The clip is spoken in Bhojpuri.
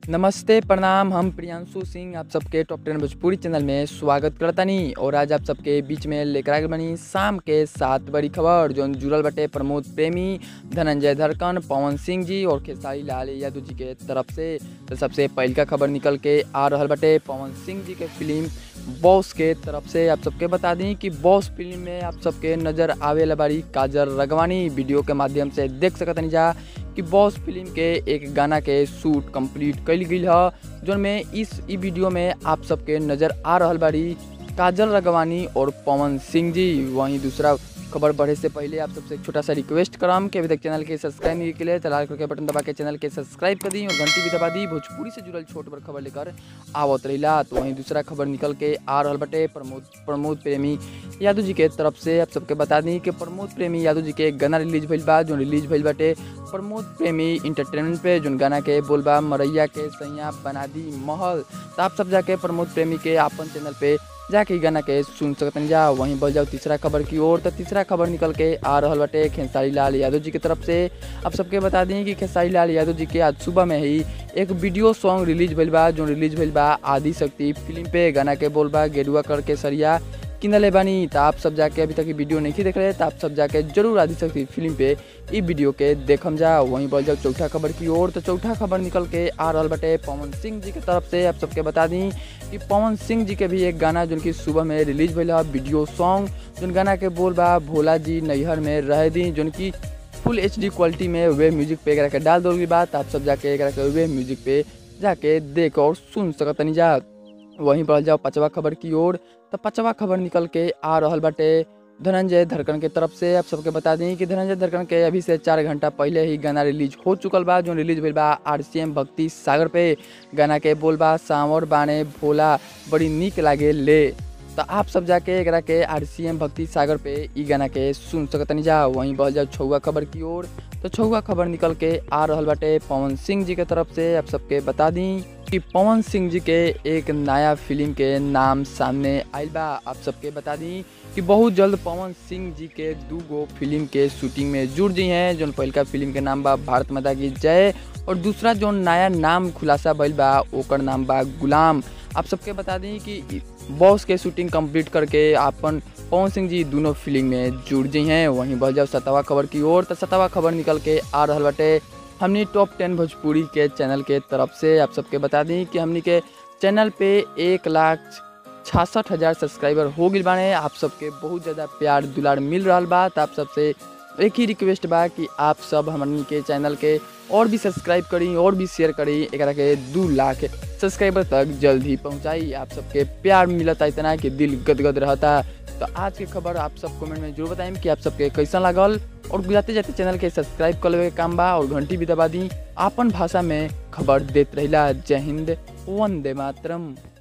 नमस्ते प्रणाम हम प्रियांशु सिंह आप सबके टॉप टेन भोजपुरी चैनल में स्वागत करतानी और आज आप सबके बीच में लेकर आगे बनी शाम के सात बड़ी खबर जो जुड़ल बटे प्रमोद प्रेमी धनंजय धरकन पवन सिंह जी और खेसारी लाल यादव जी के तरफ से तो सबसे पहल का खबर निकल के आ रहल बटे पवन सिंह जी के फिल्म बॉस के तरफ से आप सबके बता दी कि बॉस फिल्म में आप सबके नज़र आवे ला बारी काजर रगवानी वीडियो के माध्यम से देख सकतनी जा कि बॉस फिल्म के एक गाना के शूट कंप्लीट कल गई है जोन में इस ई वीडियो में आप सबके नज़र आ रहल बारी काजल रगवानी और पवन सिंह जी वहीं दूसरा खबर बढ़े से पहले आप सबसे एक छोटा सा रिक्वेस्ट कराम कि अभी तक चैनल के सब्सक्राइब नहीं के लिए तो लाल करके बटन दबा के चैनल के सब्सक्राइब कर दी और घंटी भी दबा दी भोजपुरी से जुड़ल छोट बड़ खबर लेकर आवत रहीला तो वहीं दूसरा खबर निकल के आ रहल बटे प्रमोद प्रमोद प्रेमी यादव जी के तरफ से आप सबके बता दी कि प्रमोद प्रेमी यादव जी के एक गाना रिलीज भइल बा जो रिलीज भइल बाटे प्रमोद प्रेमी इंटरटेनमेंट पे जोन गाना के बोलबा मरैया के सैया बना दी महल तो आप सब जाके प्रमोद प्रेमी के आपन चैनल पे जाके इ गाना के सुन सकतन जा वहीं बढ़ जाओ तीसरा खबर की ओर तो तीसरा खबर निकल के आ रहल बाटे खेसारी लाल यादव जी की तरफ से आप सबके बता दी कि खेसारी लाल यादव जी के आज सुबह में ही एक वीडियो सॉन्ग रिलीज भइल बा जो रिलीज भइल बा आदि शक्ति फिल्म पे गाना के बोलबा गेरुआ करके सरिया किनले बानी तो आप सब जाके अभी तक ये वीडियो नहीं देख रहे तो आप सब जाके जरूर आदि शक्ति फिल्म पे ई वीडियो के देखम जा वहीं बढ़ जाओ चौथा खबर की ओर तो चौथा खबर निकल के आ रहल बटे पवन सिंह जी की तरफ से आप सबके बता दी कि पवन सिंह जी के भी एक गाना जो कि सुबह में रिलीज भइल है वीडियो सॉन्ग जोन गाना के बोल बा भोला जी नैहर में रह दी जोन की फुल एच क्वालिटी में वे म्यूजिक पे एकरा के डाल दोगी बात आप सब जाके एकरा के वे म्यूजिक पे जाके देख और सुन सकतनी जा वहीं बढ़ जाओ पाँचवा खबर की ओर तो पाँचवा खबर निकल के आ रहल बाटे धनंजय धरकन के तरफ से आप सबके बता दी कि धनंजय धरकन के अभी से चार घंटा पहले ही गाना रिलीज हो चुकल बा जो रिलीज भइल बा आर सी एम भक्ति सागर पे गाना के बोल बा सावर बाने भोला बड़ी निक लागे ले तो आप सब जाके एकरा के आर सी एम भक्ति सागर पे ई गाना के सुन सकतनी जा वहीं बढ़ जाओ छुआ खबर की ओर तो छुआ खबर निकल के आ रहल बाटे पवन सिंह जी के तरफ से आप सबके बता दी कि पवन सिंह जी के एक नया फिल्म के नाम सामने आयल बा आप सबके बता दी कि बहुत जल्द पवन सिंह जी के दू गो फिल्म के शूटिंग में जुड़ जी हैं जो पहलका फिल्म के नाम बा भारत माता की जय और दूसरा जो नया नाम खुलासा भइल बा ओकर नाम बा गुलाम आप सबके बता दी कि बॉस के शूटिंग कंप्लीट करके अपन पवन सिंह जी दोनों फिल्म में जुड़ जी हैं वहीं बढ़ जाओ सतावा खबर की ओर तो सतावा खबर निकल के आ रहल बाटे हमनी टॉप टेन भोजपुरी के चैनल के तरफ से आप सबके बता दी कि हमनी के चैनल पे एक लाख छियासठ हज़ार सब्सक्राइबर हो गई बाने आप सबके बहुत ज़्यादा प्यार दुलार मिल रहा बा तो आप सबसे एक ही रिक्वेस्ट बा कि आप सब हमनी के चैनल के और भी सब्सक्राइब करी और भी शेयर करी एक के दू लाख सब्सक्राइबर तक जल्द ही पहुँचाई आप सबके प्यार मिलता इतना कि दिल गदगद रहता तो आज की खबर आप सब कमेंट में जरूर बताएं कि आप सबके कैसा लागल और जाते जाते चैनल के सब्सक्राइब कर लेवे के काम बा और घंटी भी दबा दी आपन भाषा में खबर देते रहिला जय हिंद वंदे मातरम